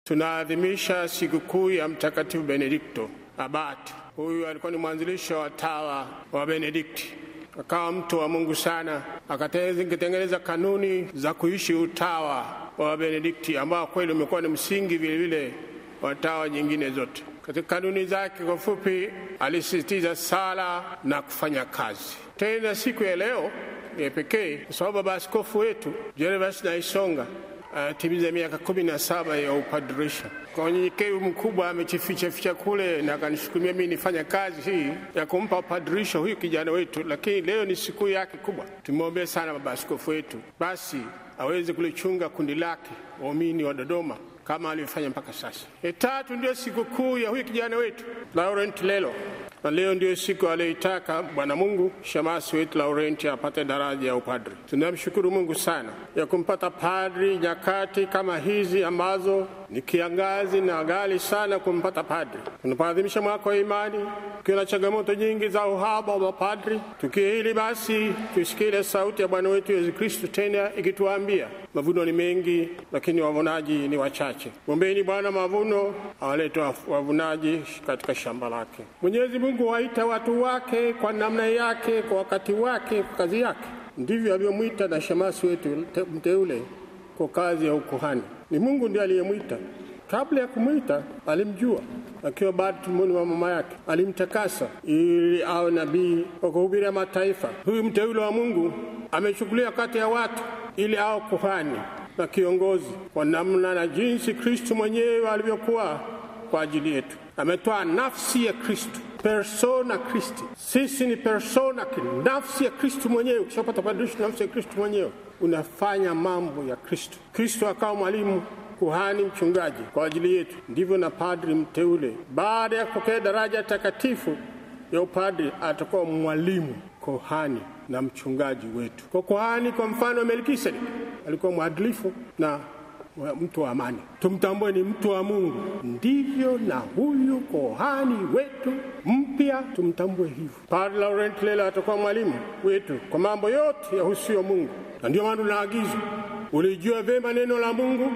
tunaadhimisha sikukuu ya Mtakatifu Benedikto Abati. Huyu alikuwa ni mwanzilisho wa tawa wa Benedikti, akawa mtu wa Mungu sana, akatengeneza kanuni za kuishi utawa wa Benedikti ambao kweli umekuwa ni msingi vilevile wa tawa nyingine zote. Katika kanuni zake, kwa fupi, alisisitiza sala na kufanya kazi. Tena siku ya leo ni pekee kwa sababu baba askofu wetu Gervas Naisonga atimiza miaka kumi na saba ya upadirisha. Kwa unyenyekevu mkubwa amechifichaficha kule na akanishukumia mimi nifanya kazi hii ya kumpa upadirisho huyu kijana wetu, lakini leo ni siku yake kubwa. Tumwombee sana baba askofu wetu, basi aweze kulichunga kundi lake waumini wa Dodoma kama alivyofanya mpaka sasa. E, tatu ndio sikukuu ya huyu kijana wetu Laurent Lelo, na leo ndio siku aliyoitaka Bwana Mungu shemasi wetu Laurent apate daraja ya upadri. Tunamshukuru Mungu sana ya kumpata padri nyakati kama hizi ambazo ni kiangazi na ghali sana kumpata padri. Tunapoadhimisha mwaka wa imani, tukiwa na changamoto nyingi za uhaba wa mapadri, tukio hili basi tusikie ile sauti ya Bwana wetu Yesu Kristo tena ikituambia mavuno ni mengi, lakini wavunaji ni wachache. Mwombeni Bwana mavuno awalete wavunaji katika shamba lake. Mwenyezi Mungu waita watu wake kwa namna yake, kwa wakati wake, kwa kazi yake. Ndivyo alivyomwita na shemasi wetu mteule kwa kazi ya ukuhani. Ni Mungu ndiye aliyemwita. Kabla ya kumwita alimjua, akiwa bado tumboni mwa mama yake, alimtakasa ili awe nabii wa kuhubiria mataifa. Huyu mteule wa Mungu amechukuliwa kati ya watu ili awe kuhani na kiongozi kwa namna na jinsi Kristo mwenyewe alivyokuwa kwa ajili yetu. Ametoa nafsi ya Kristo, persona Christi. Sisi ni persona, nafsi ya Kristo mwenyewe. Ukishapata padirisho, nafsi ya Kristo mwenyewe, unafanya mambo ya Kristo. Kristo akawa mwalimu kuhani mchungaji kwa ajili yetu. Ndivyo na padri mteule, baada ya kupokea daraja takatifu ya upadri, atakuwa mwalimu, kuhani na mchungaji wetu. Kwa kuhani, kwa mfano wa Melkisedeki, alikuwa mwadilifu na mtu wa amani, tumtambue ni mtu wa Mungu. Ndivyo na huyu kohani wetu mpya tumtambue hivyo. Padre Laurent Lelo atakuwa mwalimu wetu kwa mambo yote yahusuyo Mungu, na ndio maana tunaagizwa ulijua vyema neno la Mungu,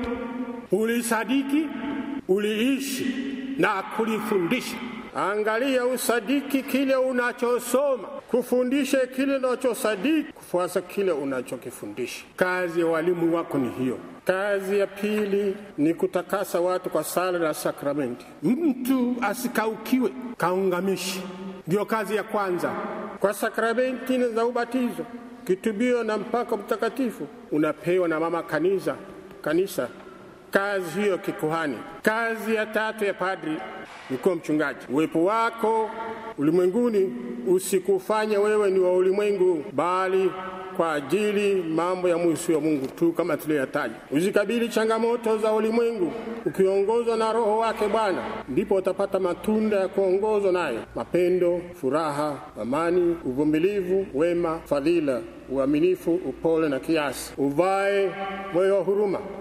ulisadiki, uliishi na kulifundisha. Angalia usadiki kile unachosoma, kufundishe kile unachosadiki, kufuasa kile unachokifundisha. Kazi ya walimu wako ni hiyo. Kazi ya pili ni kutakasa watu kwa sala na sakramenti. Mtu asikaukiwe, kaungamishi. Ndiyo kazi ya kwanza. Kwa sakramenti za ubatizo, kitubio na mpako mtakatifu unapewa na mama kanisa, kanisa kazi hiyo kikuhani. Kazi ya tatu ya padri ni kuwa mchungaji. Uwepo wako ulimwenguni usikufanye wewe ni wa ulimwengu, bali kwa ajili mambo ya mwisu wa Mungu tu kama tuliyoyataja. Uzikabili changamoto za ulimwengu ukiongozwa na Roho wake Bwana, ndipo utapata matunda ya kuongozwa naye: mapendo, furaha, amani, uvumilivu, wema, fadhila, uaminifu, upole na kiasi. Uvae moyo wa huruma